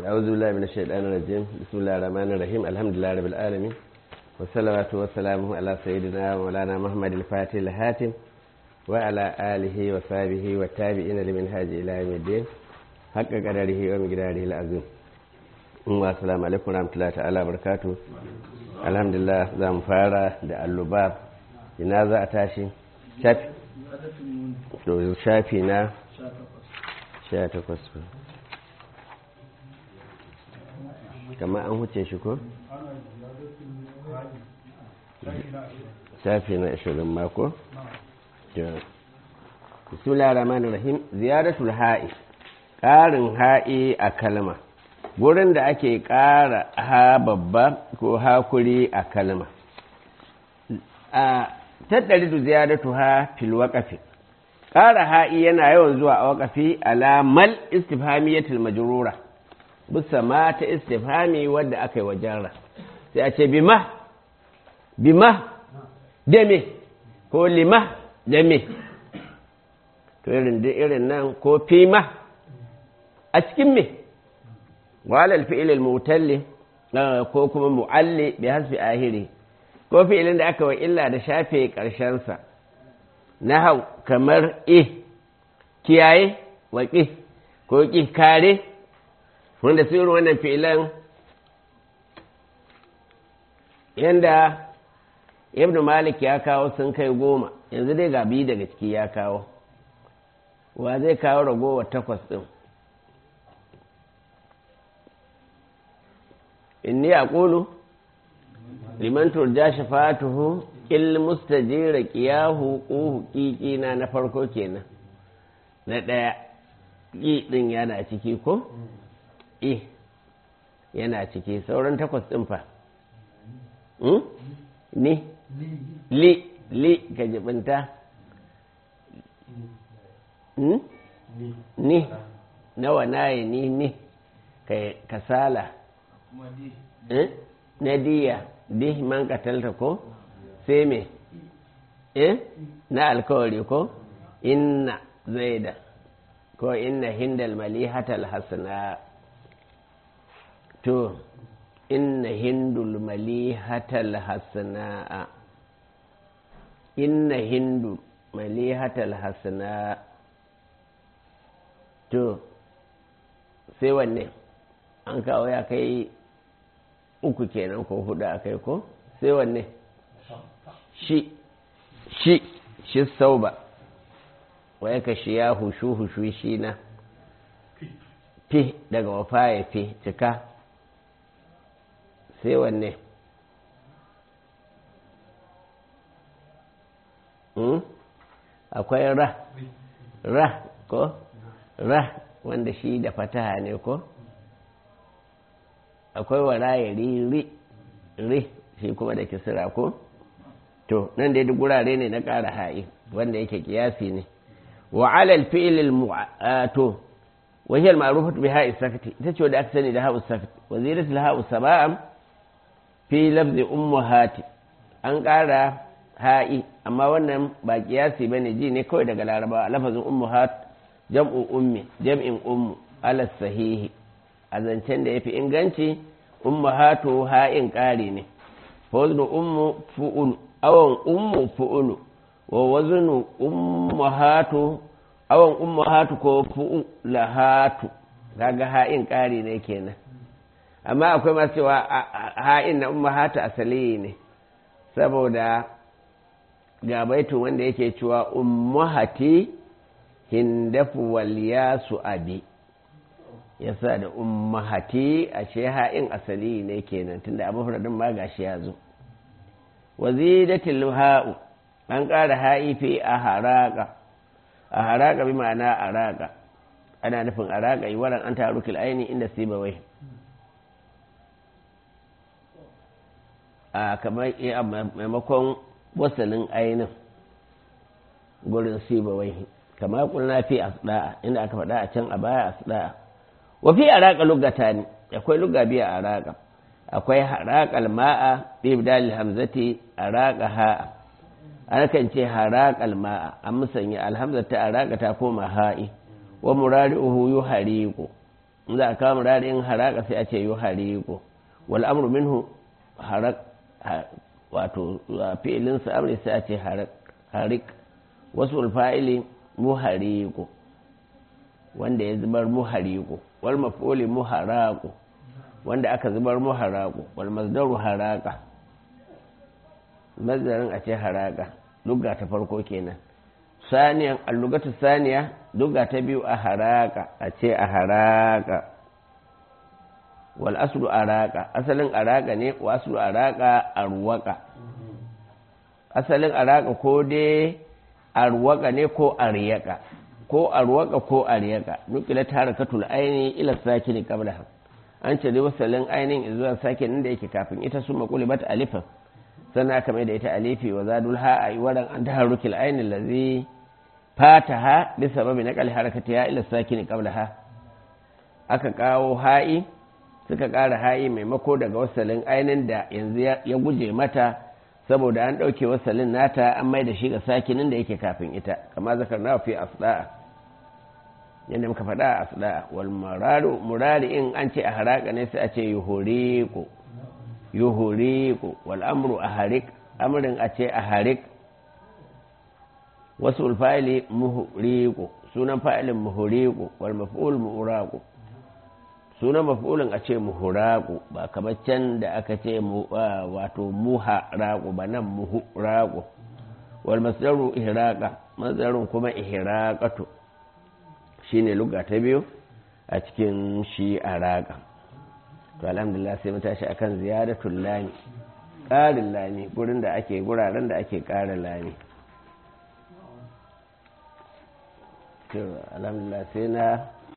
أعوذ بالله من الشيطان الرجيم بسم الله الرحمن الرحيم الحمد لله رب العالمين والصلاة والسلام على سيدنا مولانا محمد الفاتح الهاتم وعلى آله وصحبه والتابعين لمنهاج إلى يوم الدين حق قدره ومقداره العظيم والسلام عليكم ورحمة الله تعالى وبركاته الحمد لله za mu fara da allubab ina za a tashi shafi to shafi na 18 kama an huce shi ko? shafi na ashirin mako? bismillah rahman rahim ziyaratul ha'i ƙarin ha'i a kalma wurin da ake ƙara ha babba ko hakuri a kalma a tattali da ziyaratu ha fil waƙafi ƙara ha'i yana yawan zuwa a waƙafi alamal istifhamiyatul majrura bisa ma ta istifhami wadda aka yi wa jarra sai a ce bima bima da me ko lima da me to irin da irin nan ko fima a cikin me walal fi'il al-mutalli ko kuma mu'alli bi hasbi ahiri ko fi'ilin da aka wa illa da shafe karshen sa nahau kamar eh kiyaye wa ko ki kare wanda su irin wannan fi'ilan yanda ibn malik ya kawo sun kai goma yanzu dai ga biyu daga ciki ya kawo wa zai kawo ragowar takwas ɗin inni a ƙulu liman turja shafatuhu il mustajira qiyahu quhu qiqina na farko kenan na ɗaya ƙi ɗin yana ciki ko e yana ciki sauran takwas ɗin fa ni li li ka jibinta ni nawa naye ni ni kasala na diya di man katalta ko sai me na alkawari ko inna zaida ko inna hindal malihatal hasana to inna hindul malihatal hasana'a inna hindul malihatal hasana to sai wanne an kawo ya kai uku kenan ko hudu a kai ko sai wanne shi shi shi sauba waya ka shi ya hushu hushu shi na fi daga wafa ya fi cika sai wanne akwai ra ra ko ra wanda shi da fataha ne ko akwai waraye ri ri ri shi kuma da kisira ko to nan dai duk gurare ne na ƙara ha'i wanda yake kiyasi ne wa alal fi'il to wa hiya al-ma'rufatu bi ha'i sakati ita ce wanda aka sani da ha'u sakati wa ziratul ha'u sab'am fi lafzi ummuhati an ƙara ha'i amma wannan ba kiyasi bane ji ne kawai daga laraba lafazin ummuhat jam'u ummi jam'in ummu ala sahihi a zancen da yafi inganci ummahatu ha'in ƙari ne waznu ummu fu'ulu awan ummu fu'ulu wa waznu ummahatu awan ummahatu ko fu'ulahatu kaga ha'in ƙari ne kenan amma akwai masu cewa ha'in na ummahatu asali ne saboda ga baitu wanda yake cewa ummahati hindafu wal yasu abi yasa da ummahati ashe ha'in asali ne kenan tunda abu furadin ma gashi ya zo wazidatil ha'u an ƙara ha'i fi a haraka a haraka bi ma'ana araka ana nufin araka yi waran an tarukil aini inda sibawai a kamar maimakon wasalin ainin gurin sibawai kama kulna fi asda'a inda aka faɗa a can a baya asda'a wa fi araka lugata ne akwai luga biya araka akwai haraqal ma'a bi bidal hamzati araka ha'a ana kan ce haraqal ma'a an musanya alhamza ta araka ta koma ha'i wa murari'uhu yuhariqu in za a kawo murari'in haraka sai a ce yi hariku wal amru minhu harak wato fi'ilin sa amri sai a ce harik wasu fa'ili muhariku wanda ya zubar muhariku wal maf'uli muharaku wanda aka zubar muharaku wal masdaru haraka mazdarin a ce haraka lugga ta farko kenan saniyan allugatu saniya lugga ta biyu a haraka a ce a haraka wal aslu araka asalin araka ne wa aslu araka arwaka asalin araka ko dai arwaka ne ko aryaka ko arwaka ko aryaka nukila harakatul aini ila sakini qabla an ce dai wasalin ainin zuwa sakinin da yake kafin ita su maqulibat alifan sannan aka mai da ita alifi wa zadul ha a waran an taharrukil ainin lazi fataha bi sababi naqal harakatiha ila sakini qablaha aka kawo ha'i suka ƙara ha'i maimako daga wasalin ainin da yanzu ya guje mata saboda an ɗauke wasalin nata an mai da shi ga sakinin da yake kafin ita kama zakar na fi asda'a yadda muka faɗa a asda'a wal murari in an ce a haraka ne sai a ce yuhuriku yuhuriku wal amru a harik amrin a ce a harik wasu ulfa'ili muhuriku sunan fa'ilin muhuriku wal maf'ul muhuraku sunan maf'ulin a ce muhuraku ba kamar can da aka ce wato muharaku ba nan muhuraku wal masdaru ihraqa masdarun kuma ihraqatu shine lugha ta biyu a cikin shi araka to alhamdulillah sai mu tashi akan ziyaratul lami ƙarin lami gurin da ake guraren da ake ƙara lami alhamdulillah sai na